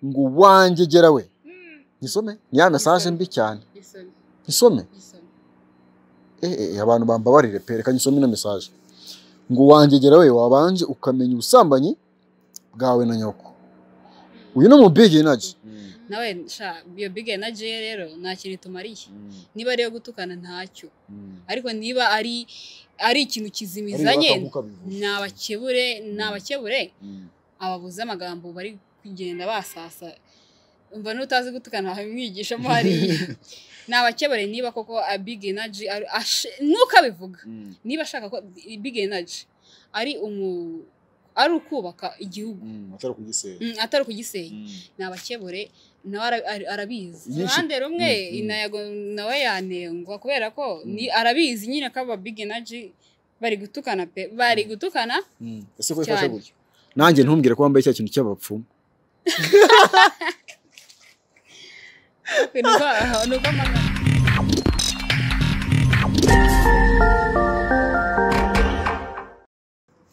ngo uwanjye gera we nyisome ni ya mesaje mbi cyane gisome nyisome gisome eee abantu bambabarire pe reka nyisome ino mesaje ngo uwanjye gera we wabanje ukamenya ubusambanyi bwawe na nyoko uyu ni umubigi inaji nawe sha iyo big energy ye rero nta kintu itumariye niba ari iyo gutukana ntacyo ariko niba ari ari ikintu kizimizanye ni abakebure ni abakebure ababuze amagambo bari kugenda basasa umva n'utazi gutukana hamwigishamo hariya ni abakebure niba koko a big energy ari- ashe- nuko abivuga niba ashaka ko big energy ari umu ari ukubaka igihugu atari kugisenya Mm, atari ukugisenya ni abakebure nawe ara- ara- arabizi Nyinshi- ruhande rumwe Mm, mm. inayago nawe yanengwa kubera ko ni arabizi nyine ko aba big energy bari gutukana pe bari gutukana ese ko cyane ifashe gutya nanjye ntumbwire ko wambaye cya kintu cy'abapfumu Ni uko- ni uko amagana.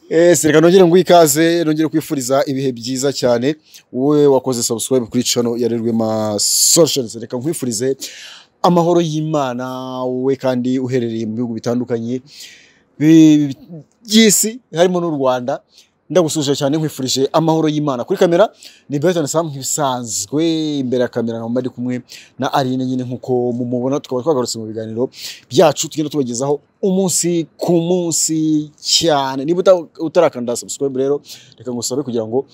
ese reka nongere ngo ikaze nongere kwifuriza ibihe byiza cyane wowe wakoze subscribe kuri channel ya Rerwema Solutions reka nkwifurize amahoro y'Imana wowe kandi uherereye mu bihugu bitandukanye bi- by'isi harimo n'u Rwanda ndagusuje cyane nkwifurije amahoro y'Imana kuri kamera ni Bertrand Sam nk'ibisanzwe imbere ya kamera nkaba ndi kumwe na Aline nyine nkuko mumubona tukaba twagarutse mu biganiro byacu tugenda tubagezaho umunsi ku munsi cyane niba uta- utarakanda subscribe rero reka ngusabe kugira ngo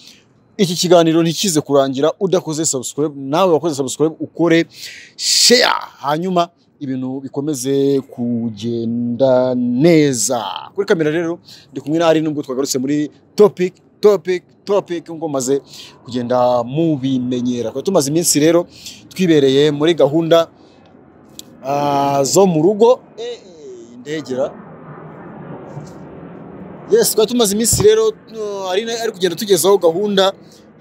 iki kiganiro ntikize kurangira udakoze subscribe nawe wakoze subscribe ukore share hanyuma ibintu bikomeze kugenda neza kuri kamera rero ndi kumwe na ari nubwo twagarutse muri topic topic topic ngo maze kugenda mubimenyera Twari tumaze iminsi rero twibereye muri gahunda Ah, zo mu rugo Eh, eh, indegera yes twari tumaze iminsi rero uh, ari na- ari kugenda tugezaho gahunda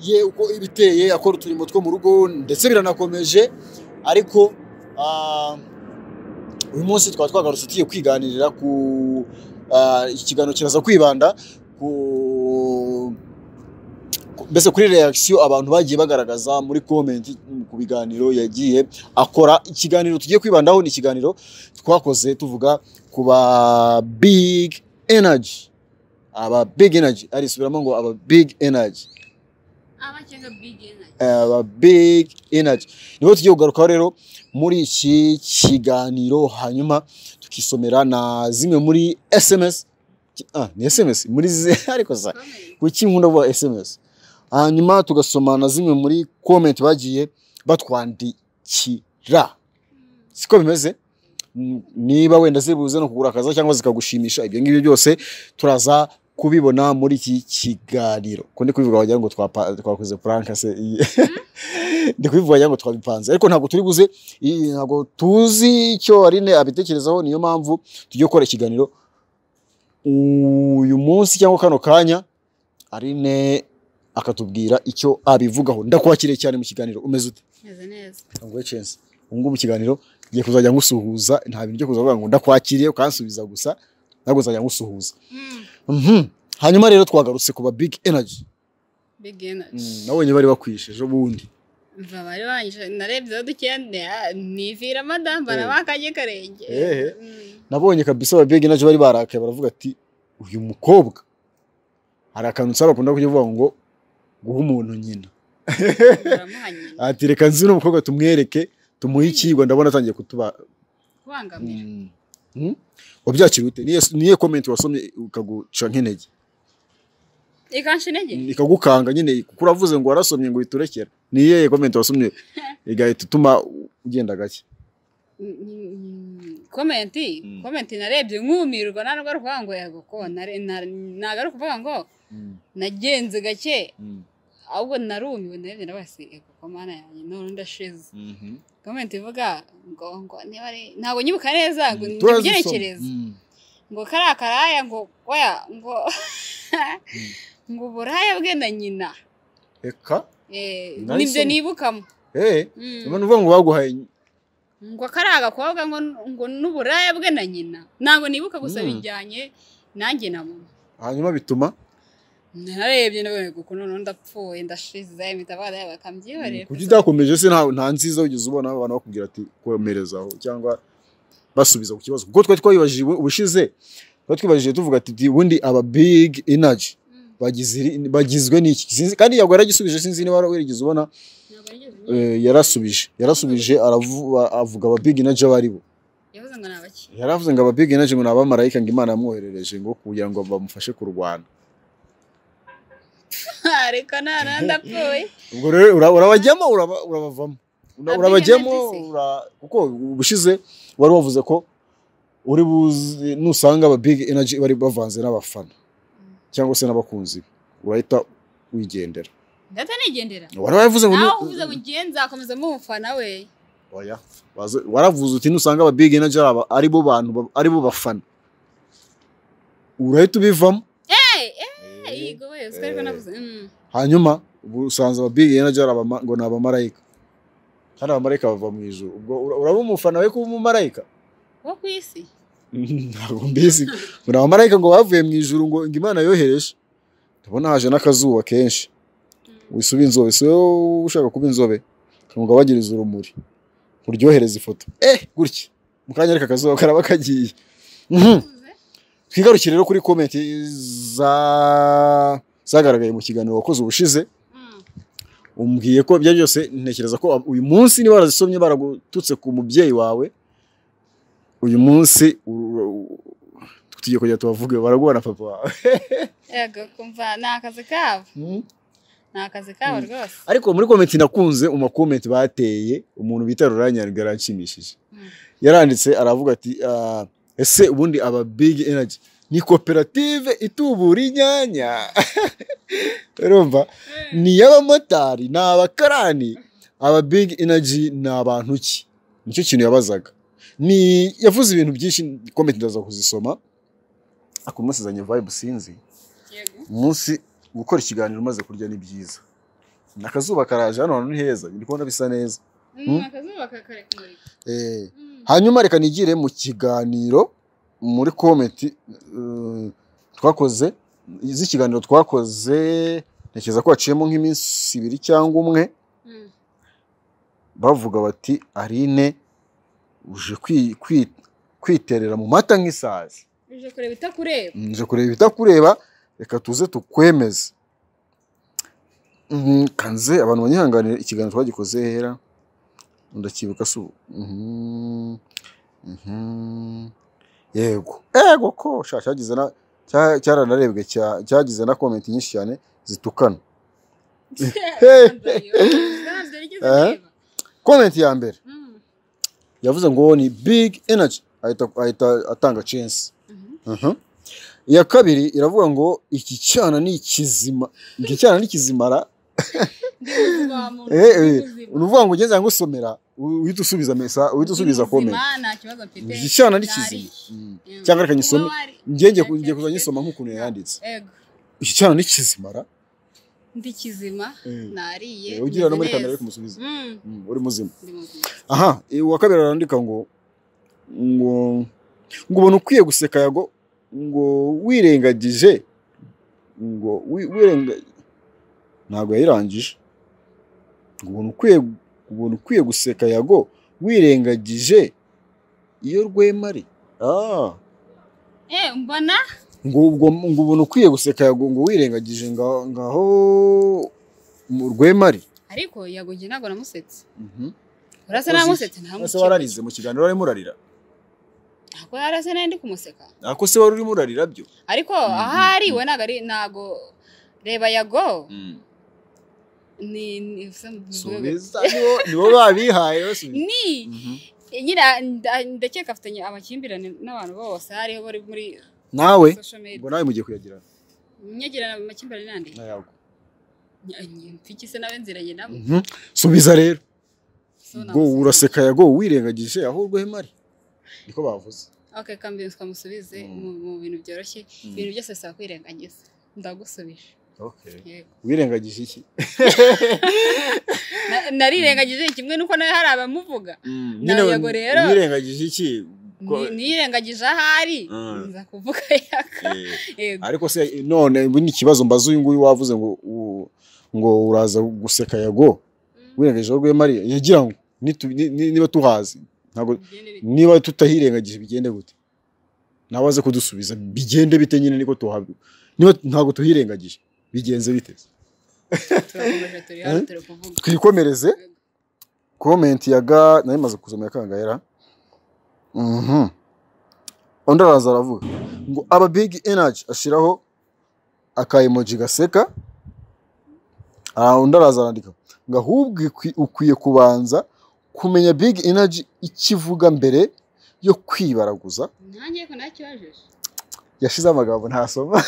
ye uko iba iteye akora uturimo two mu rugo ndetse biranakomeje ariko ah, uyu munsi twaba twagarutse tugiye kwiganirira ku ah, iki kiganiro kiraza kwibanda ku ku- mbese kuri reaction abantu bagiye bagaragaza muri comment ku biganiro yagiye akora ikiganiro tugiye kwibandaho ni ikiganiro twakoze tuvuga ku ba big energy aba big energy ari subiramo ngo aba big energy abakenga big energy aba big energy nibo tugiye kugarukaho rero muri iki kiganiro hanyuma tukisomera na zimwe muri sms ah, ni sms muri zi- ariko za Komera. kuki nkunda vuba sms hanyuma tugasoma na zimwe muri comment bagiye batwandikira siko bimeze N- niba wenda zibuze no kugura akaza cyangwa zikagushimisha ibyo ngibyo byose turaza kubibona muri iki kiganiro ko ndi kubivuga wagira ngo twapa- twakoze puranka se iyi- ndi kubivuga wagira ngo twabipanze ariko ntabwo turi buze iyi- ntabwo tuzi icyo Aline abitekerezaho niyo mpamvu tugiye gukora ikiganiro uyu munsi cyangwa kano kanya Aline akatubwira icyo abivugaho ndakwakiriye cyane mu kiganiro umeze ute meze neza ngo chance ubu ngubu ikiganiro ngiye kuzajya ngusuhuza nta bintu byo kuzavuga ngo ndakwakiriye ukansubiza gusa ntabwo nzajya ngusuhuza Mm, Mhm. hanyuma rero twagarutse ku ba big energy big energy nabonye bari bakwisheje ubundi mva bari banyishe narebyeho dukende ah, nivira madamba Eh. na bakajye karenge Ehe. Mm. nabonye kabisa ba big energy bari barakaye baravuga ati uyu mukobwa hari akantu nsaba bakunda kujya bavuga ngo guha umuntu nyina uramuhanye ati reka nzi uno mukobwa tumwereke tumuhe icyigwa ndabona atangiye kutuba kubangamira Mm. wabyakira ute niye niye comment wasomye ukaguca nk'intege ikansha intege ikagukanga nyine kuko uravuze ngo warasomye ngo iturekera ni iyihe komenti wasomye igahita ituma ugenda gake komenti Mm. komenti narebye nkumirwa nta nubwo ari ukuvuga ngo yego ko nare- na- ntabwo ari ukuvuga ngo nagenze gake ahubwo narumiwe narebye nawe si yego ko mana yanjye none ndashize komenti ivuga ngo ngo niba ari ntabwo nyibuka neza ngo nibyerekereza ngo kariya karaya ngo oya ngo ngo uburaya bwe na nyina reka Eh, Nice nibyo one. nibukamo eee Mm. ubona uvuga ngo baguhaye ngo kari agakobwa ngo ngo n'uburaya bwe na nyina ntabwo nibuka gusa Mm. bijyanye nanjye na mama hanyuma bituma narebye nabonye kuko noneho ndapfuye ndashize imitabara yabo bakamyibarira kuki utakomeje se nta- nta nziza wigeze ubona abantu bakubwira ati komerezaho cyangwa basubiza ku kibazo kuko twari twabibajije ubu- ubushize twari twibajije tuvuga ati "Di- ubundi aba big energy bagize iri- bagizwe n'iki Sinzi- kandi yagwa yaragisubije sinzi niba wari- warigeze ubona ntabwo nigeze eh, yarasubije yarasubije aravu- avuga aba big energy abo ari bo yavuze ngo ni abaki yaravuze ngo aba big energy ngo ni abamarayika ngo imana yamwoherereje ngo kugira ngo bamufashe kurwana ariko none ndapfuye ubwo rero ura- urabajyamo uraba- urabavamo Ura- Abigana urabajyamo DC. ura- kuko ubushize wari wavuze ko uri buzi nusanga aba big energy bari bavanze n'abafana cyangwa se n'abakunzi be urahita wigendera ndata nigendera wari wavuze ngo nawe nu- uvuze ngo ngiye nzakomeza mumufana we Oya. Wazo- waravuze uti nusanga aba big energy ari aba- ari bo bantu ba- ari bo bafana urahita ubivamo Eh, eh, yego we usiko ariko Eh. navuze mm. hanyuma ubu usanze ababigi na jara abama- ngo ni abamarayika kandi abamarayika bava mu ijuru ubwo ura- uraba umufana we kuba umumarayika wo ku isi ntabwo mbizi ngo ni abamarayika ngo bavuye mu ijuru ngo ngo imana yohereje ndabona haje n'akazuba kenshi wisuba inzobe si wowe ushaka kuba inzobe ngo gabanyirize urumuri uryohereze ifoto eh gutya mu kanya ariko akazuba karaba kagiye Mhm. Uvuze? twigarukire rero kuri komenti za- zagaragaye mu kiganiro wakoze ubushize Mm. umbwiye ko ibyo byose ntekereza ko uyu munsi niba warazisomye baragututse ku mubyeyi wawe uyu munsi u- u- tugiye kujya tubavuge baraguha na papa wawe yego kumva ni akazi kabo ni akazi kabo rwose ariko muri komenti nakunze mu makomenti bateye umuntu bita ruranyarwa yaranshimishije Mm. yaranditse aravuga ati "Ah, ese ubundi aba big energy ni koperative itubura inyanya urumva ni iy'abamotari ni abakarani aba big energy ni abantu ki nicyo kintu yabazaga ni yavuze ibintu byinshi komenti ndaza kuzisoma ariko uyu munsi zanye vibe sinzi yego umunsi gukora ikiganiro umaze kurya ni byiza akazuba karaje hano hantu ni heza ndi kubona bisa neza Mm, akazuba kakare kumurika Eh, Mm. hanyuma reka nigire mu kiganiro muri komenti eh, twakoze z'ikiganiro twakoze ntekereza ko haciyemo nk'iminsi ibiri cyangwa umwe Mm. bavuga bati arine uje kwi- kwi- kwiterera mu mata nk'isazi uje kureba itakureba nje kureba ibitakureba reka tuze tukwemeze Mhm, kanze abantu banyihanganira ikiganiro twagikoze hera ndakibuka si ubu Mhm, mhm. yego yego ko sha cyagize na cya- cyaranarebwe cya- cyagize na komenti nyinshi cyane zitukana ntabyo rigeze Eh? reba komenti ya mbere Mm. yavuze ngo ni big energy ahita ahita atanga chance Mhm. Mhm. iya kabiri iravuga ngo iki cyana ni ikizima iki cyana ni ikizimara Ndi ubuzima wa muntu, Eh, ndi eh, ubuzima. uruvuga ngo ugeze ngusomera uhita usubiza mesa uhita usubiza Ndi muzima, komenti nta kibazo mfite iki cyana ni nariye. kizima Mm. Mm. cyangwa reka nyisome Wowe wari- njye ngiye ku- ngiye kuza nyisoma nk'ukuntu yanditse Ego. iki cyana ni kizimara ndi kizima nariye Eh, ugira no muri meze kamera uri neza. kumusubiza Mm, Mm, uri muzima ndi muzima. aha eh, uwa kabiri arandika ngo ngo ngo ubona ukwiye guseka yago ngo wirengagije ngo wi- wirenga ntabwo yayirangije ngo ubona ukwiye ubona ukwiye guseka yago wirengagije iyo rwemari ah Eh, mbona ngo ubwo ngo ubona ukwiye guseka yago ngo wirengagije nga- ngaho mu rwemari ariko yagogiye ntabwo namusetse Mhm. urasa Wakoze namusetse nta Ese mukeba. wararize mu kiganiro warimo urarira ntabwo yarasa nayo ndi kumuseka ako se wari urimo urarira byo ariko Mhm. ahari we ntabwo ari ntabwo reba yago ni ni subiza nibo nibo babihaye basubiza ni nyira nda- ndakeka afitanye amakimbirane n'abantu bose hariho bari muri nawe social ngo media nawe mugiye kuyagira nyagira amakimbirane nande mfiki se nawe nziranye nabo Mhm. subiza rero So ngo namusubiza. uraseka yago wirengagije aho urwemari niko bavuze okay kambi twamusubize Mm. mu mu bintu byoroshye ibintu byose bisaba kwirengagiza ndagusubije yego wirengagije iki Na- narirengagije kimwe nuko nawe hari abamuvuga Nyine Ntabwo rero- wirengagije iki Ni- nirengagije ahari Mm. nza kuvuga yaka Eh, yego ariko se none ubu ni ikibazo mbaze uyu nguyu wavuze ngo u- ngo uraza guseka yago wirengagijeho rwemariya yagira ngo nitu- ni- ni- niba tuhazi ntabwo Bigende bite? niba tutahirengagije bigende gute nawe aze kudusubiza bigende bite nyine niko tuhabi niba ntabwo tuhirengagije bigenze bite turakomeje turi hano Eh? turi kuvuga twikomereze komenti ya ga nayo imaze kuzomera kangahera Mhm. undi araza aravuga ngo aba big energy ashyiraho aka emoji gaseka Ah, undi araza arandika ngo ahubwo ikwi- ukwiye kubanza kumenya big energy ikivuga mbere yo kwibaraguza nanjye ko nakibajije yashize amagambo ntasoma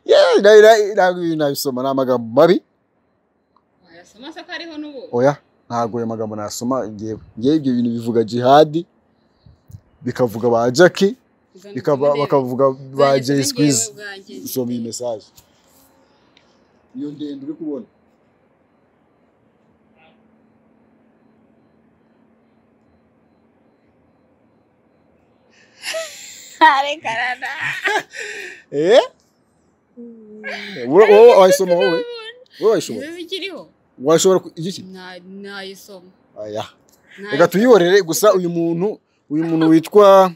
Yeah, na- na- ntabwo ibi nabisoma ni amagambo mabi wayasoma se ko hariho n'ubu oya ntabwo ayo magambo nasoma ngewe ngewe ibyo bintu bivuga jihadi bikavuga ba jaki Uzana bikaba ubutumire. bakavuga ba Uzanye jay ubutumire squeeze bwawe bwanjye. usoma iyi mesaje iyo ndende uri kubona Arekarana. eh Wowe- wowe wayisoma wowe wowe wayisoma Izo zikiriho washobora ku- igiki Na- nayisoma aya reka Nayisoma. tuyihorere gusa uyu muntu uyu muntu witwa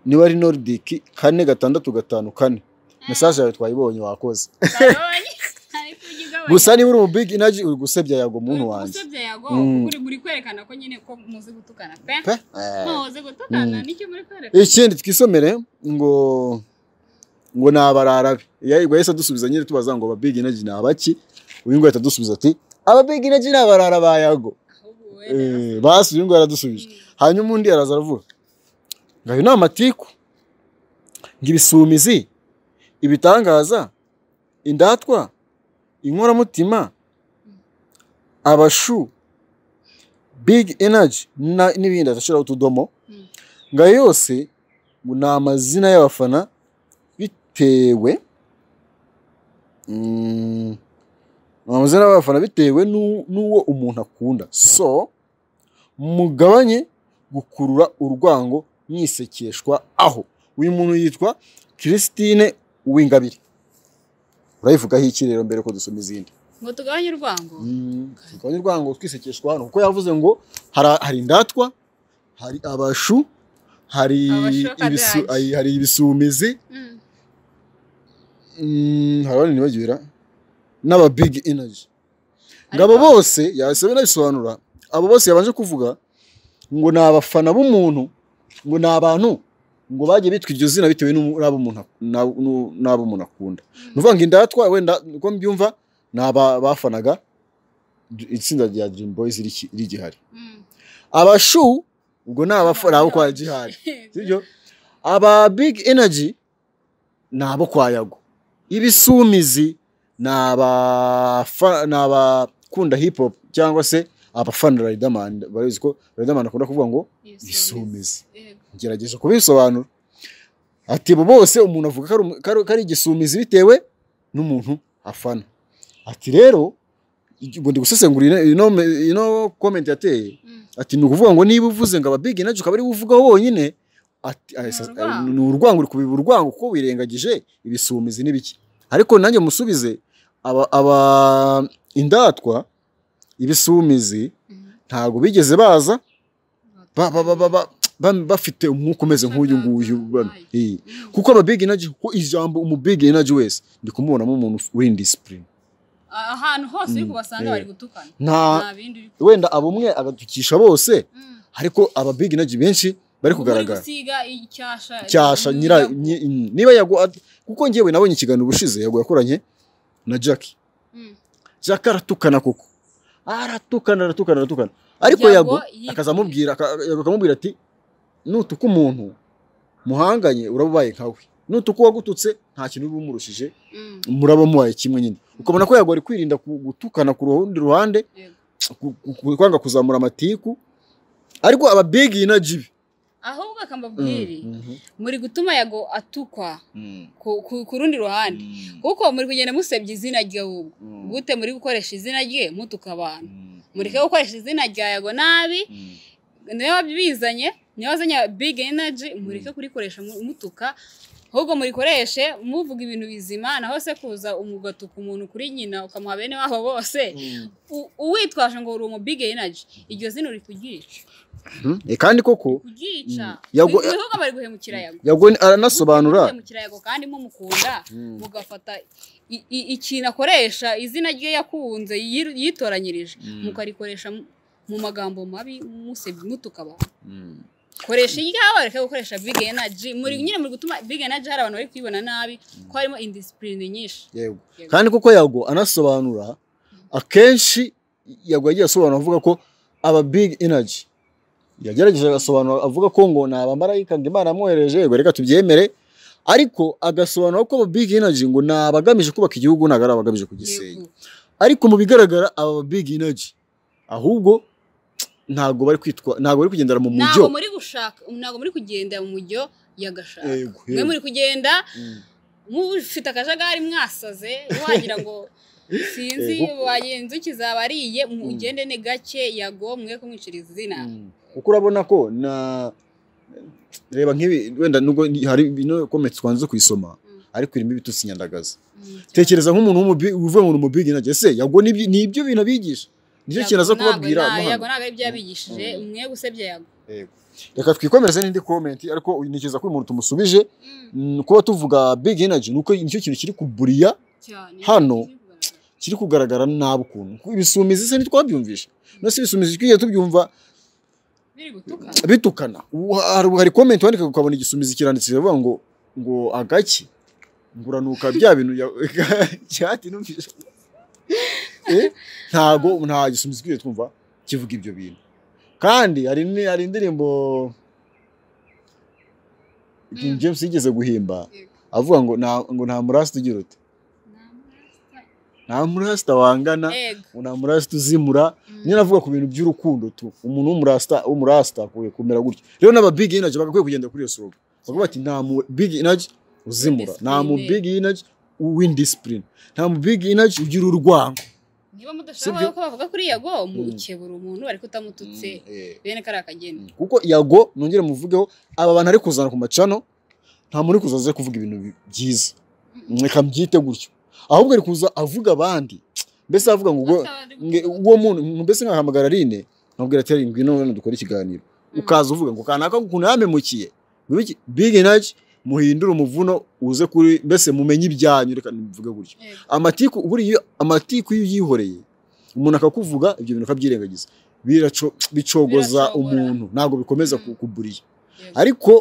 niba ari nordic kane gatandatu gatanu kane mesaje yawe twayibonye wakoze Karoni. Ariko ujya ugabanya. gusa niba uri mu big energy uri gusebya yago muntu Uri wanjye gusebya yago Mm. uri uri kwerekana ko nyine ko muzi gutukana pe pe Eh. muzi gutukana Mm. nicyo muri kwerekana ikindi twisomere ngo ngo ni abararabe yego yahise adusubiza nyine tubaza ngo aba big energy ni abaki uyu nguyu ahita adusubiza ati aba big energy ni abarara ba yago ahubwo wenda Eh, basi uyu nguyu aradusubije hanyuma undi araza aravuga ngo ayo ni amatiku ngo ibisumizi ibitangaza indatwa inkoramutima abashu big energy na- n'ibindi agashyiraho utudomo Mm. ngo ayo yose ngo ni amazina y'abafana bitewe mm, ni amazina y'abafana bitewe n'u- n'uwo umuntu akunda so mugabanye gukurura urwango mwisekeshwa aho uyu muntu yitwa christine uwingabire urayivugaho iki rero mbere ko dusoma izindi ngo tugabanye urwango tugabanye urwango twisekeshwa hano kuko yavuze ngo hari- hari indatwa hari abashu hari Abashokadagi. ibisu- hari- hari ibisumizi Mm. Mm, hari abandi nibagirira n'aba big energy ngo abo Ariko- bose yasaba inabisobanura abo bose yabanje kuvuga ngo ni abafana b'umuntu ngo ni abantu ngo bagiye bitwa iryo zina bitewe n'umu- n'abo umuntu ak- n'abo- n'u- n'abo umuntu akunda Mm. ni ukuvuga ngo indatwa wenda uko mbyumva ni aba bafanaga itsinda rya Dream Boys riki- rigihari Mm. abashu ubwo ni abafana abo kwa gihari sibyo aba big energy ni abo kwa yago ibisumizi ni abafa- ni abakunda hip hop cyangwa se abafana Riderman barabizi ko Riderman akunda kuvuga ngo ibisumizi Yego. ngerageje kubisobanura ati bo bose umuntu avuga ko ari umu- ko ari- ko ari igisumizi bitewe n'umuntu afana ati rero ngo ndi gusesengura ino- ino ino comment yateye Mm. ati ni ukuvuga ngo niba uvuze ngo aba big energy ukaba ari we uvugaho wonyine ati Ni asa- urwango. ni urwango uri kubiba urwango kuko wirengagije ibisumizi n'ibiki ariko nanjye musubize aba aba indatwa ibisumizi Mm. ntabwo bigeze baza ba- ba- ba- ba- ba- ba- bafite umwuka umeze nk'uyu nguyu bano. Eh. Mm. kuko aba big energy kuko ijambo umu big energy wese ndi kumubonamo umuntu uri in discipline ahantu hose uri Mm. kubasanga Eh. bari gutukana nta nta bindi uri wenda abumwe agatukisha bose Mm. ariko aba big energy benshi bari kugaragara gusiga icyasha cyasha nyira nyi- nyi- niba yago at- kuko ngewe nabonye ikiganiro ubushize yago yakoranye na Jack Jack aratukana koko aratukana aratukana aratukana ariko yago akazamubwira aka- Yago akamubwira ati nutuka umuntu muhanganye urababaye nkawe nutuka uwagututse nta kintu uba umurushije muraba mubaye kimwe nyine ukabona ko yago ari kwirinda ku- gutukana ku rundi ruhande ku- ku- ku- kwanga kuzamura amatiku ariko aba big energy be. ahubwo Mm, akambabwiri mhm, muri gutuma yago atukwa mm, ku- ku ku rundi ruhande mm, kuko muri kugenda musebya izina rye ahubwo mm, gute muri gukoresha izina rye mutuka abantu mm, mureke gukoresha izina rya yago nabi mm. niwe wabizanye niwe wazanye big energy mureke kurikoresha mu- mutuka ahubwo murikoreshe muvuga ibintu bizima naho se kuza umugatuka umuntu kuri nyina ukamuha bene wabo bose u- uwitwaje ngo uri umu big energy iryo zina uri kuryica Mhm. Eh, kandi koko kuryica Mm. Yago- ibihugu bari guhemukira yago yagwe aranasobanura guhemukira yago kandi mumukunda Mm. mugafata i- i- ikintu akoresha izina rye yakunze yi- yitoranyirije Mm. mukarikoresha mu- mu magambo mabi musebya mutuka abantu Mm. koresha iryawe reka gukoresha big energy muri nyine muri gutuma big energy hari abantu bari kuyibona nabi ko harimo indisipurine nyinshi yego Yego. kandi kuko yago anasobanura akenshi yago yagiye asobanura avuga ko aba big energy yagerageje agasobanura avuga ko ngo ni abamarayika ngo imana yamwohereje yego reka tubyemere ariko agasobanura ko aba big energy ngo ni abagamije kubaka igihugu ntabwo ari abagamije kugisenya Yego. ariko mu bigaragara aba big energy ahubwo ntabwo bari kwitwa ntabwo bari kugendera mu mujyo ntabwo muri gushaka ntabwo muri kugenda mu mujyo yagashaka Yego, mwe yego. muri kugenda Mm. mufite akajagari mwasaze wagira ngo sinzi Yego. wagira inzuki zabariye mugende ni gake yago mwe kumwicira izina Mm. kuko urabona ko na reba nk'ibi wenda nubwo ni- hari bino kometse twanze kuyisoma Mm. ariko irimo ibitutsi nyandagaza Mm, tekereza nk'umuntu w'umubi- uvuye mu mubigi nage se yago nibyo- ni ibyo bintu abigisha nicyo Yago kintu aza ntabwo- kubabwira nta- amahano. yago ntabwo ari byo yabigishije Mm. mwe gusebya yago Yego. reka twikomereze n'indi komenti ariko ntekereza ko uyu muntu tumusubije Mm, Mm, kuba tuvuga big energy nuko nicyo kintu kiri kuburiya cyane. Hano, kiri kugaragara nabi ukuntu ibisumizi se ntitwabyumvisha nose ibisumizi twigiye tubyumva biri gutuka bitukana Ubu hari hari komenti wandika ukabona igisumizi kiranditse biravuga ngo ngo agaki nguranuka bya bintu ya- cyati numvise Eh, ntago nta gisumizi twigiye twumva kivuga ibyo bintu kandi hari ni- hari indirimbo King Mm. James yigeze guhimba Yego. avuga ngo nta ngo nta murasita ugira uti nta murasita wangana Yego. nta murasita uzimura nyine avuga ku bintu by'urukundo tu umuntu w'umurasita w'umurasita akwiye kumera gutyo rero n'aba big energy bagakwiye kugenda kuri iyo soroga bavuga bati nta mu big energy uzimura nta mu big energy w'indisipurine nta mu big energy ugira urwango niba Sibyo? mudashaka ko bavuga kuri yago Mm. mukebura umuntu ariko utamututse bene kariya kageni Mm. kuko yago nongere muvugeho aba bantu ari kuzana ku macano nta muntu uri kuzaza kuvuga ibintu bi- byiza reka mbyite gutyo ahubwo ari kuza avuga abandi mbese avuga ngo ubwo- nge- uwo muntu mbese nkahamagara Aline nkabwira ati "Aline, ngwino hano dukore ikiganiro ukaza uvuga ngo kanaka ukuntu yamemukiye Bibe iki- big energy muhindure umuvuno uze kuri mbese mumenye ibyanyu reka mvuge gutyo Yego. amatiku buriya iyo- amatiku iyo uyihoreye umuntu akakuvuga ibyo bintu akabyirengagiza biraco- bicogoza Biracogora. umuntu ntabwo bikomeza Mm. ku- kuburiya Yego. ariko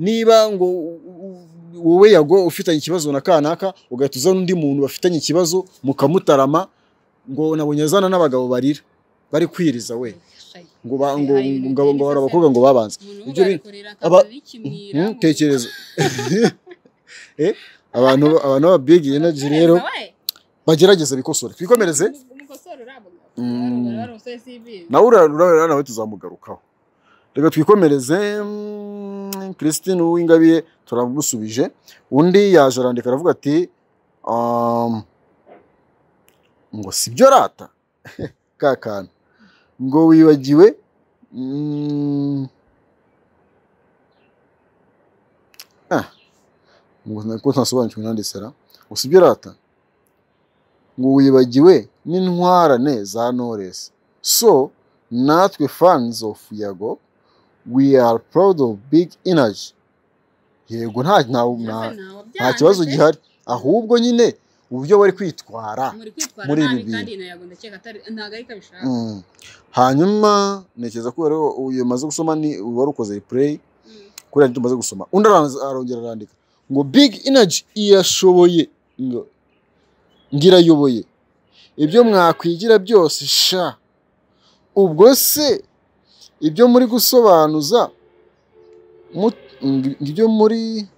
niba ngo u- u- wowe yago ufitanye ikibazo na kanaka ugahita uzana undi muntu bafitanye ikibazo mukamutarama ngo nabonye azana n'abagabo barira bari kwiriza we Shayi. ngo ba- ngo Hari ibintu ngo- ngo byiza hari se. abakobwa ngo babanze Umuntu ibyo bi- w'ubarikora aba- akaba n'ikimyira mu- ntutekereze Eh, abantu abantu b'ababigi energy rero we. bagerageze bikosore twikomereze Umukosora uravuga. Mm. Uravuga, uramusore si ibibi. nawe ura- urabera nawe tuzamugarukaho reka twikomereze mm, christine uwingabire turamusubije undi yaje arandika aravuga ati um, ngo sibyo rata ka kantu ngo wibagiwe mm, ah, ngo nako ntasobanukiwe nandesera ngo sibyo rata ngo wibagiwe n'intwarane za knowless so natwe fans of yago we are proud of big energy yego nta nta Mbese nta- ntawe nta kibazo byanze. gihari ahubwo nyine uburyo bari kwitwara muri kwitwara muri ibi nabi bintu. kandi na yago ndakeka atari ntabwo ariko abishaka Mm. hanyuma ntekereza ko rero uyu maze gusoma ni wari ukoze replay Mm. kuriya tumaze gusoma undi araza- arongera arandika ngo big energy irashoboye ngo ngirayoboye ibyo mwakwigira byose sha ubwo se ibyo muri gusobanuza mut- ng- ibyo muri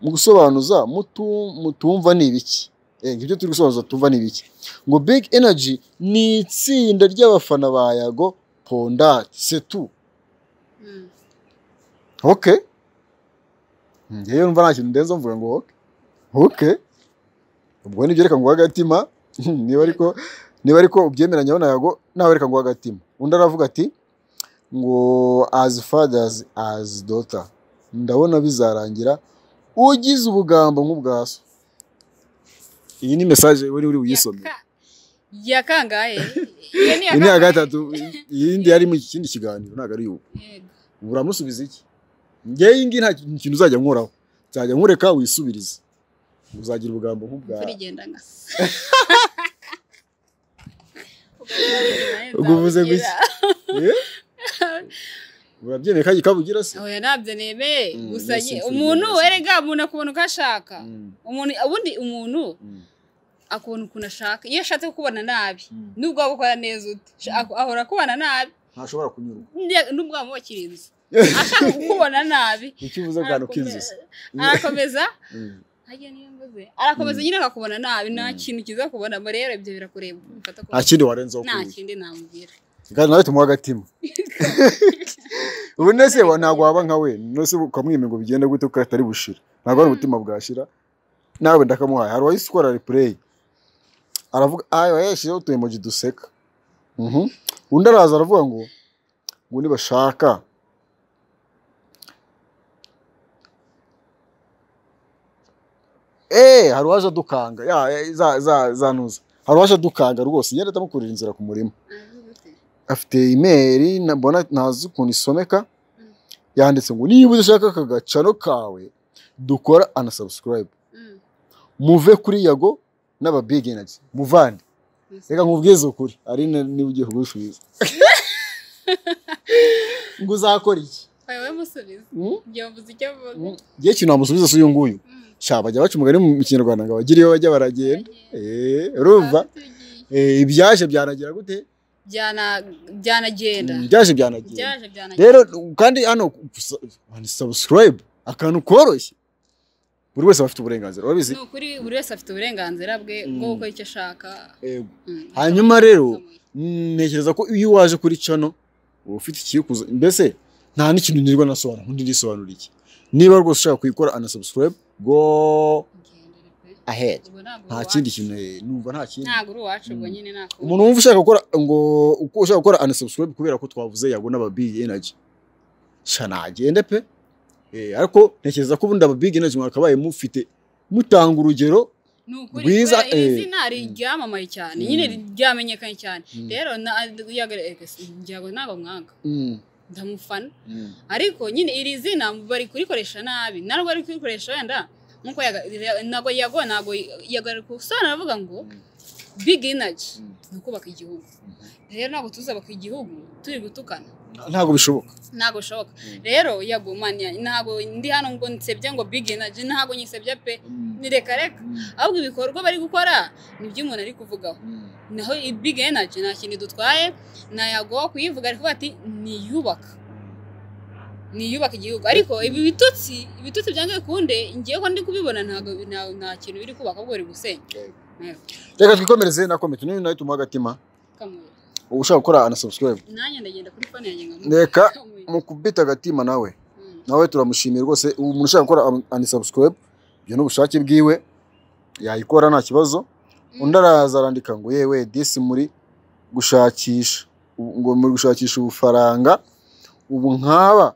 mu gusobanuza mutu- mutumva ni ibiki Eh, ngo ibyo turi gusobanuza tumva ni ibiki ngo big energy ni itsinda ry'abafana ba yago pondati setu Mm. ok ngewe mva nta kintu ndenza mvuga ngo ok ok ubwo nibyo reka nguhe agatima niba ariko niba ariko ubyemeranya nawe nawe reka nguhe agatima undi aravuga ati ngo as fathers as daughter ndabona bizarangira ugize ubugambo nk'ubwa so iyi ni mesaje wari uri buyisome ya kangahe iyo ni iyi ni iya kangahe? gatatu iyindi yari mu kindi kiganiro ntabwo ari ubu Yego. uramusubiza iki ngewe iyi ngiyi nta kintu uzajya nkoraho nzajya nkureka wisubirize uzagira ubugambo nk'ubwa imvura igenda ngasa Ubwo uvuze gutya. Eh? urabyemeye kandi kabugira se oya ntabyo nemeye Mm, gusa yes, nye- imfura umuntu igenda werega umuntu akubona uko ashaka Mm, umuntu ubundi umuntu mm, akubona ukuntu ashaka iyo ashatse kukubona nabi mm. nubwo waba ukora neza ute Sh- ako- ahora akubona nabi ntashobora kunyurwa Nde- nubwo waba wubakira inzu ashaka kukubona nabi icyo uvuze bwana k'inzozi arakomeza Mm. harya niyo mvuze arakomeza Mm. nyine akakubona nabi nta Mm. kintu kiza kubonamo rero ibyo birakureba umufata ko nta kindi warenzaho nta kubi kindi namubwira kandi nawe tumuha agatima ubu nese wa- ntabwo waba nka we nose ukamwemera ngo bigende gute kuko atari bushira ntabwo hari ubutima bwashira nawe ndakamuhaye hari uwahise ukora repureyi aravuga ayo yashyizeho utu emoji duseka Mhm. undi araza aravuga ngo ngo nibashaka eee hari uwaje adukanga ya ya- za- za- zanuza hari uwaje adukanga rwose ngenda atamukurira inzira ku murima Aravuga ati, afite imeri mbona ntazi ukuntu isomeka Mm. yanditse ngo niba udashaka aka gacano kawe dukora anasabusikarayibu "Mm, muve kuri yago n'ababig energy muvande gusa." reka nkubwize ukuri arine niba ugiye kugusubiza ngo uzakora iki Oya, wowe musubize Mm? njye mvuze icyo mvuga Mm. njye ikintu wamusubiza si uyu nguyu Mm, sha bajya baca umugani mu kinyarwanda ngo abagire iyo bajya baragenda baragenda. Eh, urumva Batugiye. Eh, ibyaje byanagira gute Byana- byanagenda ibyaje byanagira byaje byanagenda rero kandi hano sabusikarayibu akantu koroshye buri wese aba afite uburenganzira urabizi ni ukuri buri wese afite uburenganzira bwe bwo gukora icyo ashaka Yego. Mm, hanyuma rero bitamuye. mm, ntekereza ko iyo waje kuri cano uba ufite ikikuza mbese nta n'ikintu nirwa nasobanura undi ndisobanura iki niba rwose ushaka kuyikora anasabusikarayibu go Ugendere pe. ahead Ubwo ntabwo nta uri kindi uwacu. kintu eh, numva nta kindi ntabwo uri uwacu ubwo Mm. nyine ntabwo umuntu wumva ushaka gukora ngo uko ushaka gukora unsubscribe kubera ko twavuze yago n'ababig energy sha nagende pe Eh, ariko ntekereza ko ubundi ababig energy mwakabaye mufite mutanga urugero ni ukuri rwiza, kubera iri eh. zina ryamamaye cyane Mm. nyine ryamenyekanye cyane Mm. rero na- yagare- eh, ngirango ntabwo mwanga ndamufana ariko nyine iri zina bari kurikoresha nabi narwo ari kurikoresha wenda nkuko yaga- ntabwo yago ntabwo yagara gusobanura avuga ngo big energy ni ukubaka igihugu rero ntabwo tuzubaka igihugu turi gutukana ntabwo bishoboka ntabwo bishoboka Mm. rero yagumanya ntabwo ndi hano ngo nsebye ngo big energy ntabwo nyisebya pe ni reka reka ahubwo ibikorwa bari gukora ni ibyo umuntu ari kuvugaho naho i big energy nta kintu idutwaye ntayagowe kuyivuga ariko bati niyubaka niyubaka igihugu ariko ibi bitutsi ibitutsi byange bikunde ngewe ko ndi kubibona ntabwo nta- nta kintu biri kubaka ahubwo biri gusenya Yego. reka twikomereze na komite niyo nawe tumuha agatima Kamuye. ubu ushaka gukora unsubscribe nanjye ndagenda kuri fone yanjye nka reka mukubita agatima nawe nawe turamushimiye rwose ubu umuntu ushaka gukora unsubscribe ibyo ni ubushake bwiwe yayikora nta kibazo undi araza arandika ngo yewe disi muri gushakisha ubu- ngo muri gushakisha ubufaranga ubu nkaba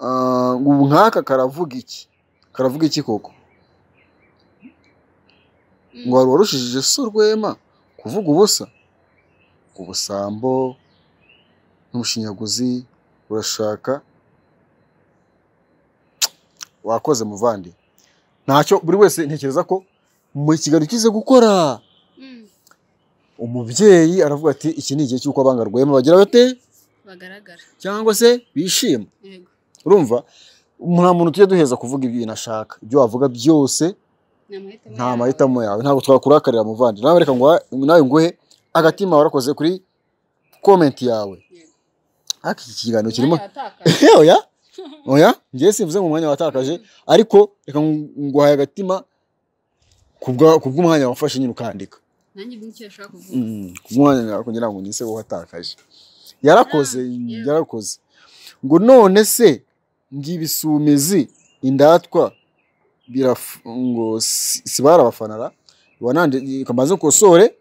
ah, ubu nkaka karavuga iki karavuga iki koko ngo wari warushije se urwema kuvuga ubusa ubusambo n'ubushinyaguzi urashaka wakoze muvandi ntacyo buri wese ntekereza ko mu kigali ukize gukora umubyeyi aravuga ati iki ni igihe cy'uko abanga rwema bagira bate bagaragara cyangwa se bishima yego urumva nta muntu tujya duheza kuvuga ibintu ashaka ibyo wavuga byose ni amahitamo nta yawe. mahitamo yawe ntabwo twakurakarira muvandi nawe reka nguha- nawe nguhe agatima warakoze kuri komenti yawe Yego. ariko iki kiganiro kirimo Umwanya watakaje. oya oya ngewe simvuze mu mwanya watakaje ariko reka ngu- nguhaye agatima ku bwa- ku bw'umwanya wafashe nyine ukandika nanjye ni icyo yashaka kuvuga Mm, ku mwanya nako ngira ngo nise watakaje yarakoze Yeah. yarakoze ngo none se ngo ibisumizi indatwa biraf- ngo si- si barabafanara wanandi kamaze ukosore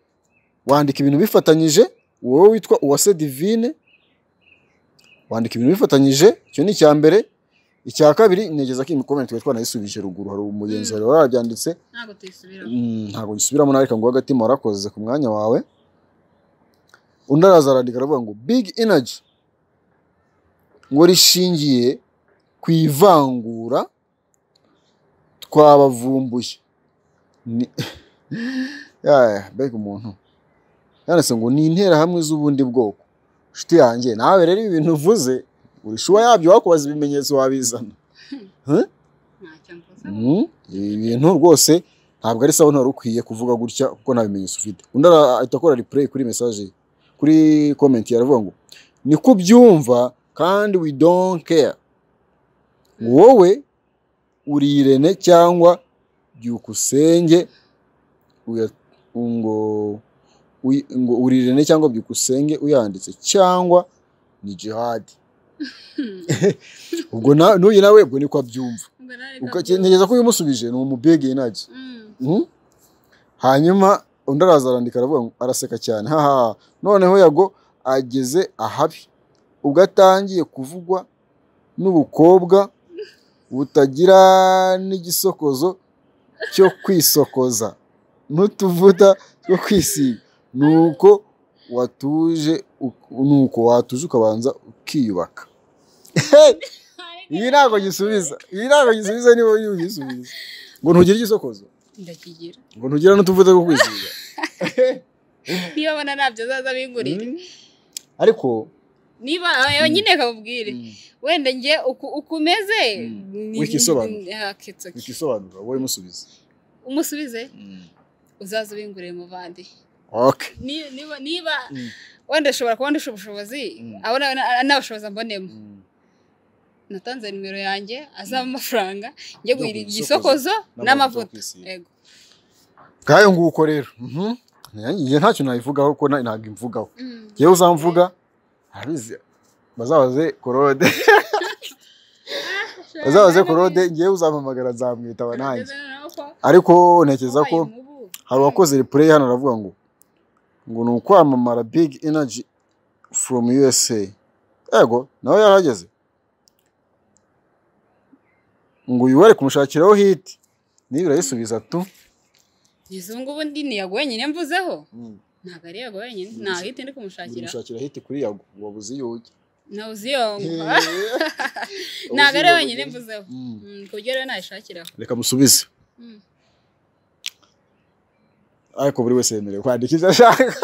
wandika ibintu bifatanyije wowe witwa uwase divine wandika ibintu bifatanyije icyo ni icya mbere icya kabiri negeza ko imikomane twari twanayisubije ruguru hari umugenzi wawe warabyanditse ntabwo tuyisubiramo Mm, ntabwo gisubiramo nareka ngo agatima warakoze ku mwanya wawe undi araza arandika aravuga ngo big energy ngo rishingiye ku ivangura twabavumbuye Ni- Yaya, mbega umuntu yanditse ngo ni interahamwe z'ubundi bwoko nshuti yanjye nawe rero ibi bintu uvuze uri shuwa yabyo wakubaza ibimenyetso wabizana ntacyo mvuze Mm, ibi bintu rwose ntabwo ari sawa ntari ukwiye kuvuga gutya kuko nta bimenyetso ufite undi ara- ahita akora replay kuri message ye kuri comment ye aravuga ngo ni ko ubyumva kandi we don't care wowe uri irene cyangwa byukusenge uya- ngo uyi- ngo uri irene cyangwa byukusenge uyanditse cyangwa ni jihad ubwo na- n'uyu nawe ubwo niko abyumva Ubwo nareka Uka- byo. ntekereza ko umusubije ni umubege inagi Mm, Mhm. hanyuma undi araza arandika aravuga ngo araseka cyane haha noneho yago ageze ahabi ubwo atangiye kuvugwa n'ubukobwa butagira n'igisokozo cyo kwisokoza n'utuvuta two kwisiga nuko watuje uk- nuko watuje ukabanza ukiyubaka ibi ntabwo gisubiza ibi ntabwo gisubiza niba uri bugisubize ngo ntugire igisokozo ndakigira ngo ntugira n'utuvuta two kwisiga niba abona ntabyo azaza abingurire Mm. ariko niba eh, nyine kabubwire mm, wenda njye uku- uko umeze Mm. ni- Wikisobanura. ni- ah, kitsoki. bikisobanura wowe musubiza umusubize uzaza ubinguriye muvandi okay Ni- niba niba Mm. wenda ashobora kuba ndusha ubushobozi Mm. abo na- na- n'abushobozi ambonemo natanze nimero yanjye azaba amafaranga njye Yo guhira guhira igisokozo n'amavuta Yego. bwayo nguko rero Mhm. Nanjye- njye ntacyo nabivugaho ko na- ntabwo imvugaho Mm. yewe uzamvuga arabizi bazabaze korode bazabaze korode ngewe uzampamagara nzamwitaba nanjye ariko ntekereza ko hari uwakoze replay hano aravuga ngo ngo ni ukwamamara big energy from USA yego nawe yarahageze ngo uyu wari kumushakiraho hit niba urayisubiza tu izo ngubu ndi niyago wenyine mvuzeho ntabwo ari yago wenyine nta hiti ndi kumushakira kumushakira hit kuri yago wabuze iyo ujya nawe uziyonga ntabwo ari wenyine mvuzeho Mm. Mm, ku buryo rero nayishakiraho reka musubize Mm. ariko buri wese yemerewe kwandika ibyo ashaka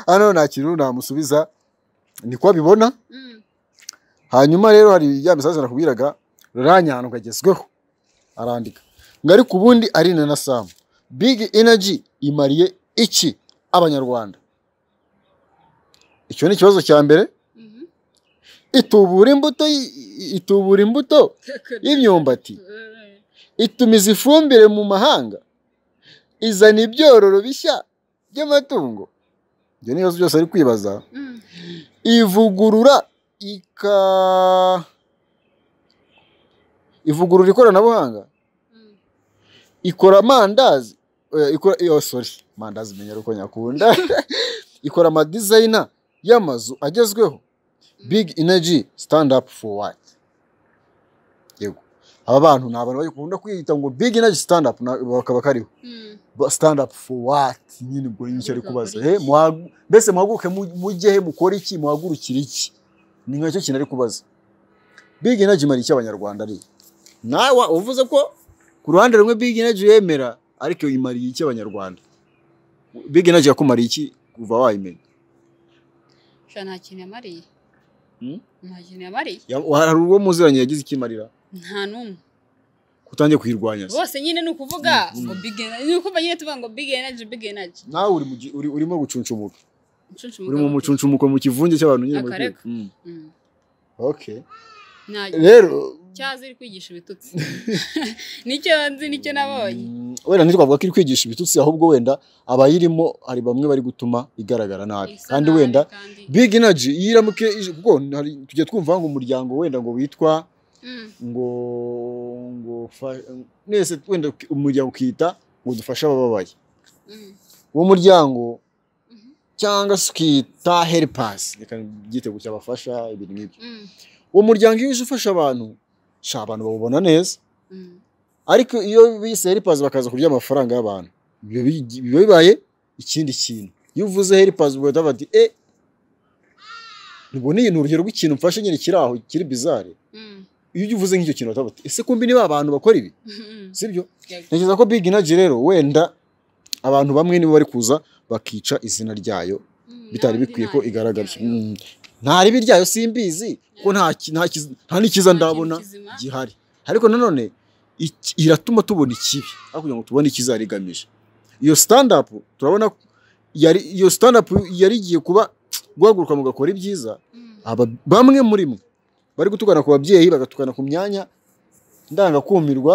hano nta kintu namusubiza niko abibona Mm. hanyuma rero hari ya misazi nakubwiraga ruranya ahantu kagezweho arandika ngo ariko ubundi ari na samu big energy imariye iki abanyarwanda icyo ni ikibazo cya mbere Mhm. itubura imbuto y- itubura imbuto y'imyumbati Eh, itumiza ifumbire mu mahanga izana ibyororo bishya by'amatungo ibyo ni ibibazo byose ari kwibaza mm. ivugurura ika ivugurura ikoranabuhanga Mm. ikora amandazi eh, ikora iyo sorry amandazi menya uko nyakunda ikora amadizayina y'amazu agezweho big energy stand up for what yego aba bantu ni abantu bakunda kwiyita ngo big energy stand up na- bakaba kariho Mm. Ba- stand up for what nyine ubwo nyinshi ari kubaza Mukora Eh, muhagu- mbese muhaguruke mu- mujye he mukore iki muhagurukire iki ni nkacyo kintu ari kubaza big energy imara iki abanyarwanda ari nawe uvuze ko ku ruhande rumwe big energy yemera ariko imariye iki abanyarwanda big energy yakumariye iki kuva wayimenya sha nta kintu yamariye Mm? nta kintu yamariye Ya- hari uwo muziranye yagize ikimarira nta n'umwe utangiye kuyirwanya se bose nyine ni ukuvuga Mm. ngo big energy ni ukuvuga nyine tuvuga ngo big energy big energy nawe uri mu gi- uri- urimo gucuncumuka Mucunshu uri mu mugabo. mucuncumuko mu kivunge cy'abantu nyine muri Akareka. Mm. Mm. okay nta rero cyazi iri kwigisha ibitutsi nicyo nzi nicyo nabonye Mm, wenda ntitwavuga ko iri kwigisha ibitutsi ahubwo wenda abayirimo hari bamwe bari gutuma igaragara nabi Isa kandi nabi wenda kandi- big energy iyo iramuke ije- kuko hari tujya twumva ngo umuryango wenda ngo witwa Mm. ngo ngo fa- nese wenda umuryango ukita ngo dufashe abababaye Mm. uwo muryango Mhm. cyangwa se ukita heripansi reka igitego cyabafasha ibintu nk'ibyo uwo muryango iyo uje ufasha abantu sha abantu bawubona neza ariko iyo bise heripazi bakaza kurya amafaranga y'abantu biba bi- biba bibaye ikindi kintu iyo uvuze heripazi bagahita bati e nubwo ni urugero rw'ikintu mfashe nyine kiri aho kiri bizare iyo ujya uvuze nk'icyo kintu bahita bati ese kumbi niba abantu bakora ibi sibyo ntekereza ko big energy rero wenda abantu bamwe nibo bari kuza bakica izina ryayo bitari bikwiye ko igaragara Mm. nta ribi ryayo simbizi ko nta ki- nta kiz- nta n'ikiza ndabona gihari ariko nanone iki- iratuma tubona ikibi aho kugira ngo tubone ikiza rigamije iyo stand up turabona ko yari iyo stand up yari igiye kuba guhaguruka mugakora ibyiza aba bamwe muri mwe bari gutukana ku babyeyi bagatukana ku myanya ndangakumirwa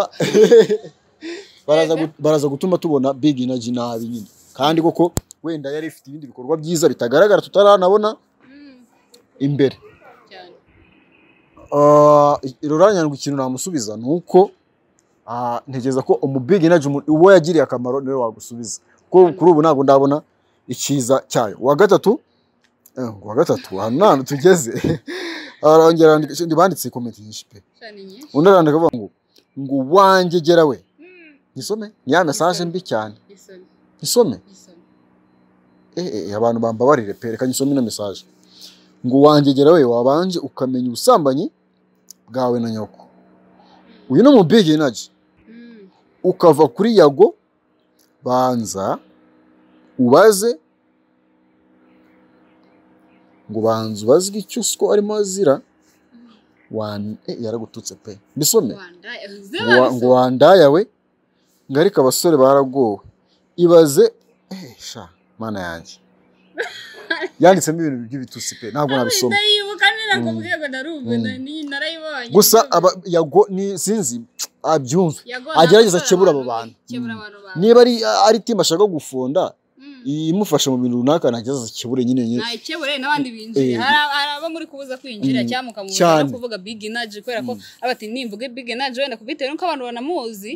baraza, gu- baraza gutuma tubona big energy nabi nyine kandi koko wenda yari ifite ibindi bikorwa byiza bitagaragara tutaranabona imbere Ah, ruranyandwa ikintu namusubiza ni uko ah, ntekereza ko umu big energy umu- uwo yagiriye akamaro niwe wagusubiza kuko kuri ubu ntabwo ndabona icyiza cyayo uwa gatatu eh, uwa gatatu ahantu tugeze arongera yandika- banditse komenti nyinshi pe undi arandika avuga ngo ngo uwanjye gera we nisome ni ya mesaje mbi cyane nisome Eh, eh, abantu bambabarire pe reka nisome ino mesaje ngo uwanjye gera we wabanje ukamenya ubusambanyi bwawe na nyoko uyu ni umubigi inaji ukava kuri yago banza ubaze ngo banza ubazwe icyo uswa arimo azira wan- eh, yaragututse pe mbisome Ngo- ngo wandayawe ngo ariko abasore baragowe ibaze eh, sha mana yanjye yanditsemo ibintu by'ibitutsi pe ntabwo nabisoma ndayibuka nera ku Mm. bwego narumva Mm. na- ni- narayibonye gusa aba- yago ni sinzi abyumve Yago- agerageza nawe akebure abo abantu, bantu. kebura Mm. abantu bantu. niba ari ari timu ashaka gufunda Mm. imufasha mu bintu runaka ntagerageza akebure nyine nyine ntakebure n'abandi binjiye Eh. hari ab- hari abo muri kubuza kwinjira Mm. cyangwa mukamubuza Cyane. no kuvuga big energy kubera ko abati nimvuge big energy wenda kubitewe nuko abantu banamuzi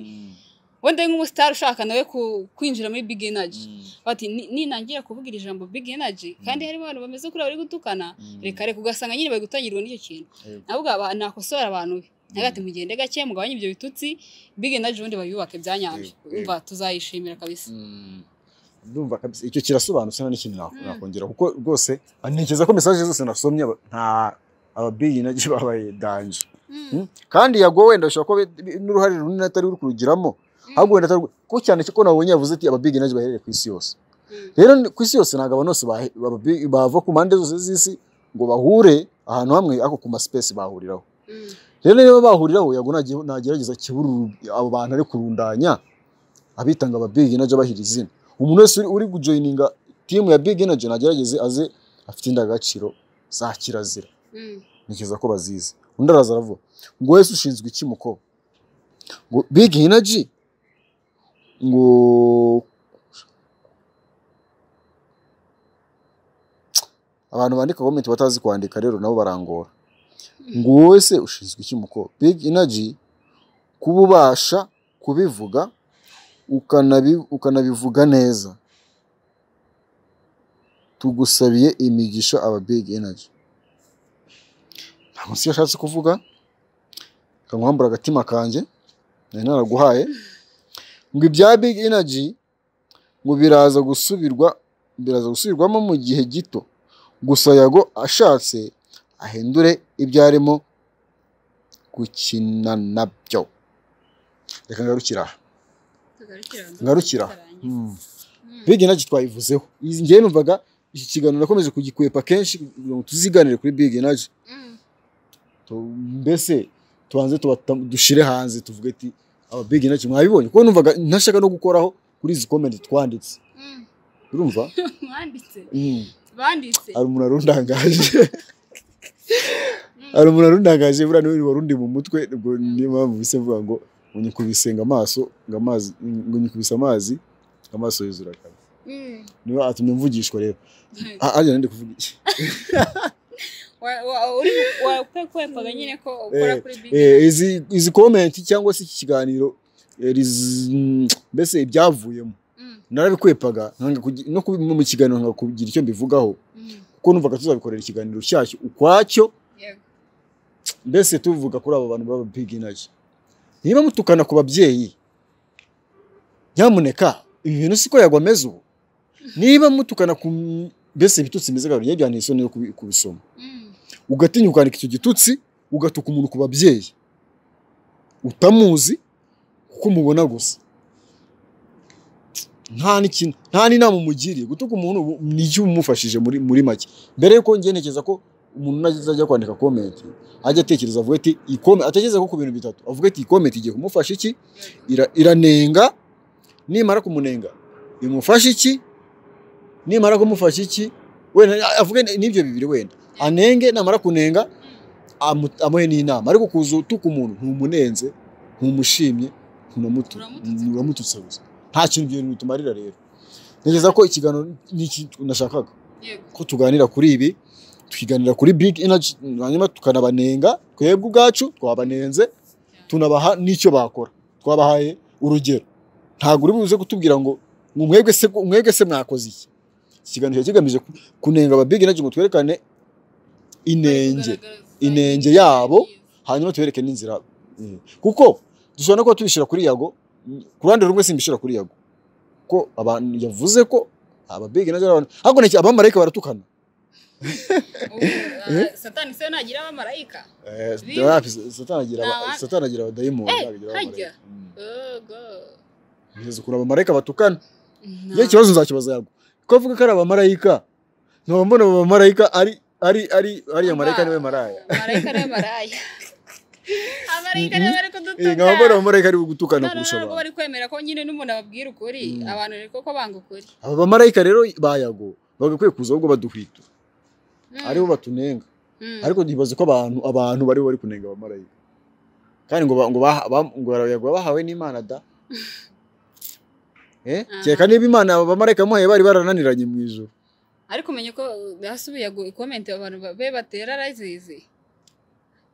wenda ari nk'umusitari ushaka nawe ku- kwinjira muri big energy bati "Ni- ninangira kuvuga iri jambo big energy kandi harimo abantu bameze kuri bari gutukana reka reka ugasanga nyine bari gutangirwa n'icyo kintu Yego. navuga aba- nakosora abantu be hagati mugende gake mugabanye ibyo bitutsi big energy ubundi bayubake bya nyabyo Yego, yego. umva tuzayishimira kabisa ndumva kabisa icyo kirasobanutse nta n'ikintu nak- Mm. nakongera kuko rwose ntekereza ko mesaje zose nasomye aba- nta ababigi nabyo babaye danje Mm. Mm. kandi yago wenda bishobora kuba bi- bi- n'uruhare runini atari uri kurugiramo ahubwo wenda atari ko cyane ko nabonye yavuze ati ababigi nabyo baherere ku isi yose Mm. rero ni- ku isi yose ntabwo abantu bose bahe- ababi- bava ku mpande zose z'isi ngo bahure ahantu hamwe ariko ku masipesi bahuriraho Mm. rero niba bahuriraho yago nage- nagerageza akebure uru- abo bantu ari kurundanya abitanga aba big energy abahira izina umuntu wese uri- uri gujoyininga timu ya big energy nagerageze aze afite indangagaciro za kirazira Mm. ntekereza ko bazizi undi araza aravuga ngo wese ushinzwe iki mukobwa ngo big energy ngo abantu bandika komenti batazi kwandika rero nabo barangora ngo wowe se ushinzwe iki mukobwa big energy kuba ubasha kubivuga ukanabi- ukanabivuga neza tugusabiye imigisha aba big energy ntabwo nsi yashatse kuvuga kankwambura agatima kanjye nari naraguhaye ngo ibya big energy ngo biraza gusubirwa biraza gusubirwamo mu gihe gito gusa yago ashatse ahindure ibyo arimo gukina nabyo reka ngarukira aha Ngarukira. Hmm. big energy twayivuzeho Izi- njyewe numvaga iki kiganiro nakomeje kugikwepa kenshi kugira ngo tuziganire kuri big energy Tu- mbese tubanze tubata- dushire hanze tuvuge ati ababigi nacyo mwabibonye kuko numvaga ntashaka no gukoraho kuri izi komenti twanditse urumva banditse Mm. banditse hari umuntu arundangaje hari umuntu arundangaje buriya niwe warundi mu mutwe ubwo niyo mpamvu bise mvuga ngo ngo nyikubise ngo amaso ngo amazi ngo nyikubise amazi ngo amaso yuzura akabi Mm. niyo atumye mvugishwa rero Ah, arya nari ndi kuvuga iki Wa- wa- uri- wakwekwepaga nyine ko ukora Eh, kuri big Eh, izi izi komenti cyangwa se iki kiganiro eh, riz- mbese ibyavuyemo Mm. narabikwepaga nkanga kugi- no kubi- mu kiganiro nkanga kugira icyo mbivugaho Mm, kuko numvaga tuzabikorera ikiganiro cyacyo ukwacyo yego. mbese tuvuga kuri abo bantu baba big energy niba mutukana ku babyeyi nyamuneka ibi bintu siko yagwa ameze ubu niba mutukana ku m- mbese ibitutsi bimeze gahoro ntibyanteye isoni yo kubi- kubisoma Mm, ugatinya ukandika icyo gitutsi ugatuka umuntu ku babyeyi utamuzi kuko mubona gusa nta n'ikintu nta n'inama umugiriye gutuka umuntu ubu ni icyo umufashije muri muri make mbere yuko njye ntekereza ko umuntu najya kwandika komenti ajya atekereza avuga ati iyi komenti atekereza ko ku bintu bitatu avuga ati iyi komenti igiye kumufasha iki Ira- iranenga nimara kumunenga imufasha iki nimara kumufasha iki wenda avuge n'ibyo bibiri wenda anenge namara kunenga amu- amuhe n'inama ariko kuza utuka umuntu ntumunenze ntumushimye ntunamutu- Uramututse. uramututse gusa nta kintu ibyo bintu bitumarira rero ntekereza ko ikiganiro n'iki nashakaga Yego. ko tuganira kuri ibi tukiganira kuri big energy hanyuma tukanabanenga twebwe ubwacu twabanenze tunabaha n'icyo bakora twabahaye urugero ntabwo uri buze kutubwira ngo ngo mwebwe se mwebwe se mwakoze iki iki kiganiro kiba kigamije ku- kunenga aba big energy ngo twerekane inenge Kugaragaza inenge imibereho yabo. myiza. hanyuma tubereke n'inzira eh, kuko dushobora no kuba tubishyira kuri yago mm, ku ruhande rumwe simbishyira kuri yago ko abantu yavuze ko ababege n'abandi abantu ariko nta- abamarayika baratukana Ubu, ah, satani se nagira abamarayika Eh, Bibi. rapi, satani agira aba- Nta- satani agira abadayimoni Eh, ntabwo agira abamarayika. hajya. Mm. Oh, God. Ntekereza ukuntu abamarayika batukana Nta- iyo ikibazo nzakibaza yago ko avuga ko ari abamarayika nkaba mbona abo bamarayika ari ari ari ariya marayika niwe maraya Marayika niwe maraya amarayika niwe bari Eh, nkaba mbona kudutuka abamarayika ari gutukana None kurusha ntabwo abantu bari kwemera ko nyine n'umuntu ababwira ukuri Mm. abantu rero ko banga ukuri aba bamarayika rero bayago bagakwiye kuza ahubwo baduhwitwa Mm, aribo batunenga mm. ariko ntibaze ko abantu abantu bari bari kunenga abamarayika kandi ngo ba- ngo baha- ba- ngo barayaga bahawe n'imana da Eh, Aha. kereka niba imana aba bamarayika bamuhaye bari barananiranye mu ijoro ariko umenye ko hasubiye gu- ikomenti abantu ba- be batera arazizi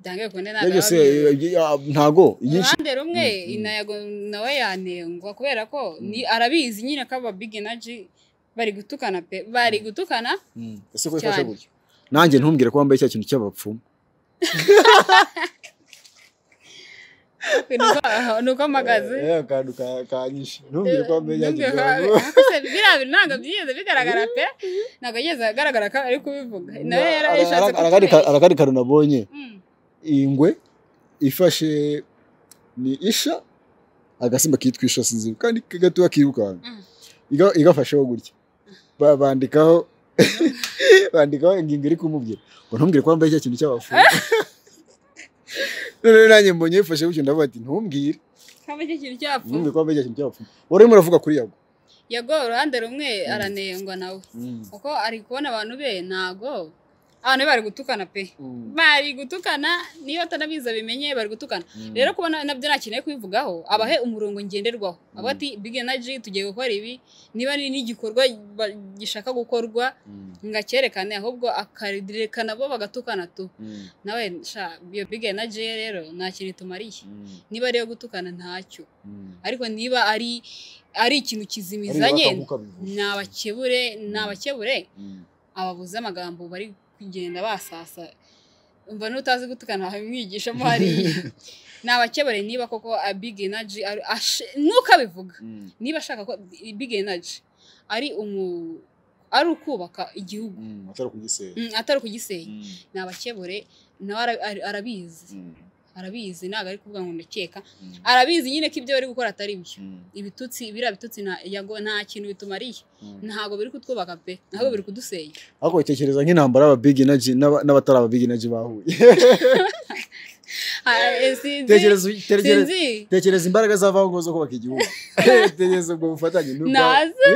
dange kunde Ibyo byose eh, ntabwo eh, ntago inyinshi uruhande rumwe Mm, mm. inayago nawe yanengwa kubera ko ni arabizi nyine ko aba big energy bari gutukana pe bari gutukana Mm, ese ko ifashe cyane. gutyo nanjye ntumbwire ko wambaye cya kintu cy'abapfumu Ni uko- ni uko mpagaze Eh, akantu ka- kanyishi ntumbwire ko wambaye cya kintu cy'abapfumu biriya bintu ntabwo byigeze bigaragara pe ntabwo yigeze agaragara ko ari kubivuga nawe yari Ara- yashatse ara- arakandi ka- kutubeshya arakandi kantu nabonye Mm, ingwe ifashe ni isha agasimba kitwa isha sinzi kandi gatoya kirukanka mm. Iga- igafasheho gutya Ba- bandikaho bandikaho ingingo iri kumubwira ngo ntumbwire ko wambaye cya kintu cy'abapfumu none rero nanjye mbonye yifashe gutyo ndavuga ati ntumbwire Kaba icyo kintu cyapfu ntumbwire ko wambaye cya kintu cy'abapfumu wari urimo uravuga kuri yago yago uruhande rumwe aranengwa nawe kuko ari kubona abantu be ntago abantu be bari gutukana pe bari gutukana niyo atanabizi abimenye bari gutukana rero kubona nabyo nta kintu yo kubivugaho abahe umurongo ngenderwaho abo ati big energy tugiye gukora ibi niba ni n'igikorwa ba- gishaka gukorwa ngacyerekane ahubwo akarerekana bo bagatukana tu nawe sha iyo big energy ye rero nta kintu itumariye niba ari iyo gutukana ntacyo ariko niba ari ari ikintu kizimizanye nabakebure nabakebure ababuze amagambo bari kugenda basasa umva n'utazi gutukana wamwigishamo hariya nabakebure niba koko a big energy ari- ashe- ntukabivuga niba ashaka ko big energy ari umu ari ukubaka igihugu atari kugisera Mm, atari kugisenya ni abakebure nawe ara- ara- arabizi arabizi ntabwo ari kuvuga ngo ndakeka arabizi nyine ko ibyo bari gukora atari byo ibitutsi biriya bitutsi na- yago nta kintu bitumariye ntabwo biri kutwubaka pe ntabwo biri kudusenya ariko bitekereza nk'intambara y'aba big energy n'aba- n'abatari aba big energy bahuye Ah, eh, sinzi- Tekereza- tekereza- sinzi tekereza imbaraga zavaho ngo zo kubaka igihugu tekereza ubwo bufatanye n'ubwawe naza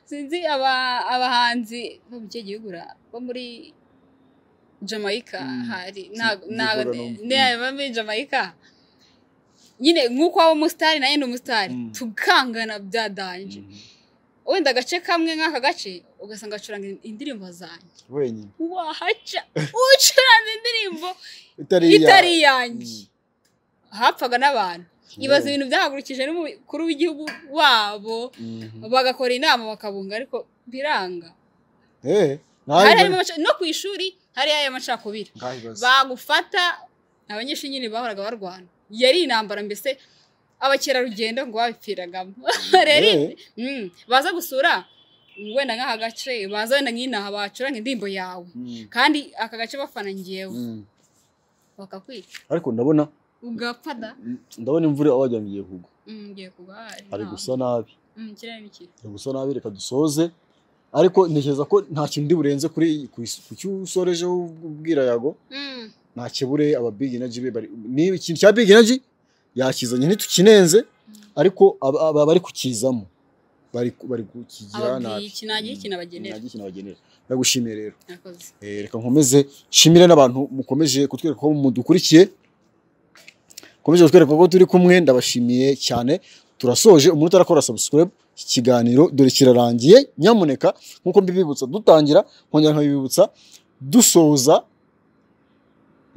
sinzi aba- abahanzi bo mu kihe gihugu ra- bo muri jamaica Mm. hari Si- ntabwo si ntabwo Gordon. Mm. niba muri jamaica nyine nk'uko waba umusitari nayo ni umusitari Mm. tukangana bya danje wenda agace kamwe nk'aka gace ugasanga acuranga indirimbo zanjye wenyine wahaca ucuranze indirimbo itari iya- itari iyanjye hapfaga n'abantu ibaza ibintu byahagurukije n'umukuru w'igihugu wabo bagakora inama bakabunga ariko biranga hari harimo amaca- no ku ishuri hari aya macakubiri bagufata abanyeshuri nyine bahoraga barwana yari intambara mbese abakerarugendo ngo babipfiragamo rero Mm, baza gusura wenda nk'aka gace baza wenda nk'inaha bacuranga indirimbo yawe kandi aka gace bafana ngewe bakakwica ariko ndabona ugapfa da ndabona imvura wajya ngo igiye kugwa Mm, ngiye kugwa ari nta- gusa nabi Mm, ikirere ni kibi ari gusa nabi reka dusoze ariko ntekereza ko nta kintu ndi burenze kuri ku- ku cyo usorejeho ubwirayago Mm, nta kibure aba big energy be bari ni ikintu cya big energy yakizanye ntitukinenze ariko aba aba bari kukizamo bari bari kukigira nabi ababwiye iki nagira ikintu abagenera nagira ikintu abagenera ndagushimiye rero Mwakoze. Eh, reka nkomeze nshimire n'abantu mukomeje kutwereka ko mudukurikiye mukomeje kutwereka ko turi kumwe ndabashimiye cyane turasoje umuntu utarakora subscribe iki kiganiro dore kirarangiye nyamuneka nk'uko mbibibutsa dutangira nkongera nkabibibutsa dusoza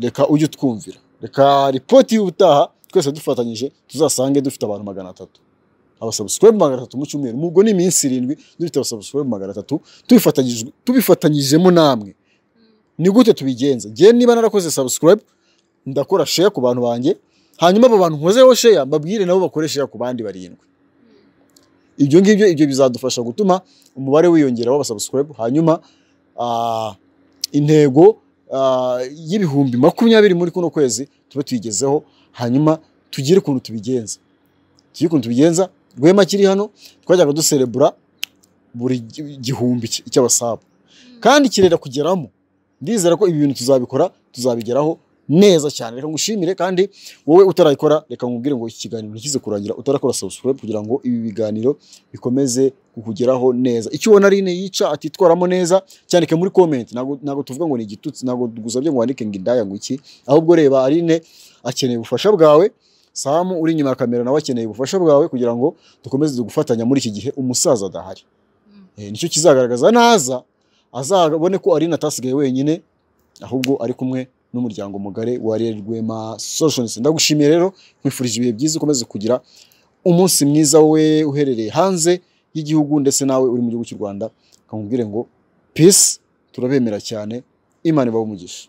reka ujye utwumvira reka ripoti y'ubutaha twese dufatanyije tuzasange dufite abantu magana atatu abasubscribe magana atatu mu cyumweru mubwo ni iminsi irindwi dufite abasubscribe magana atatu tubifatanyijwe- tubifatanyijemo namwe ni gute tubigenza njye niba narakoze subscribe ndakora share ku bantu banjye hanyuma abo bantu nkozeho share mbabwire nabo bakore share ku bandi barindwi ibyo ngibyo ibyo bizadufasha gutuma umubare wiyongera w'abasubscribe hanyuma ah, intego ah, y'ibihumbi makumyabiri muri kuno kwezi tube tuyigezeho hanyuma tugire ukuntu tubigenza tugire ukuntu tubigenza rwema kiri hano twajyaga duserebura buri gi- gihumbi cy- cy'abasabu kandi kirera kugeramo ndizera ko ibi bintu tuzabikora tuzabigeraho neza cyane reka ngushimire kandi wowe utarayikora reka nkubwire ngo iki kiganiro ntikize kurangira utarakora subscribe kugira ngo ibi biganiro bikomeze kukugeraho neza icyo ubona rine yica atitwaramo neza cyandike muri comment ntabwo ntabwo tuvuga ngo ni igitutsi ntabwo tugusabye ngo wandike ngo indaya ngo iki ahubwo reba arine akeneye ubufasha bwawe samu uri inyuma ya kamera nawe akeneye ubufasha bwawe kugira ngo dukomeze gufatanya muri iki gihe umusaza adahari Mm. Eh, nicyo kizagaragaza naza azabone ko Aline atasigaye wenyine ahubwo ari kumwe n'umuryango mugari wa Ariel Rwema Solutions ndagushimiye rero nkwifurije ibihe byiza ukomeze kugira umunsi mwiza we uherereye hanze y'igihugu ndetse nawe uri mu gihugu cy'u Rwanda kamubwire ngo peace turabemera cyane imana ibahe umugisha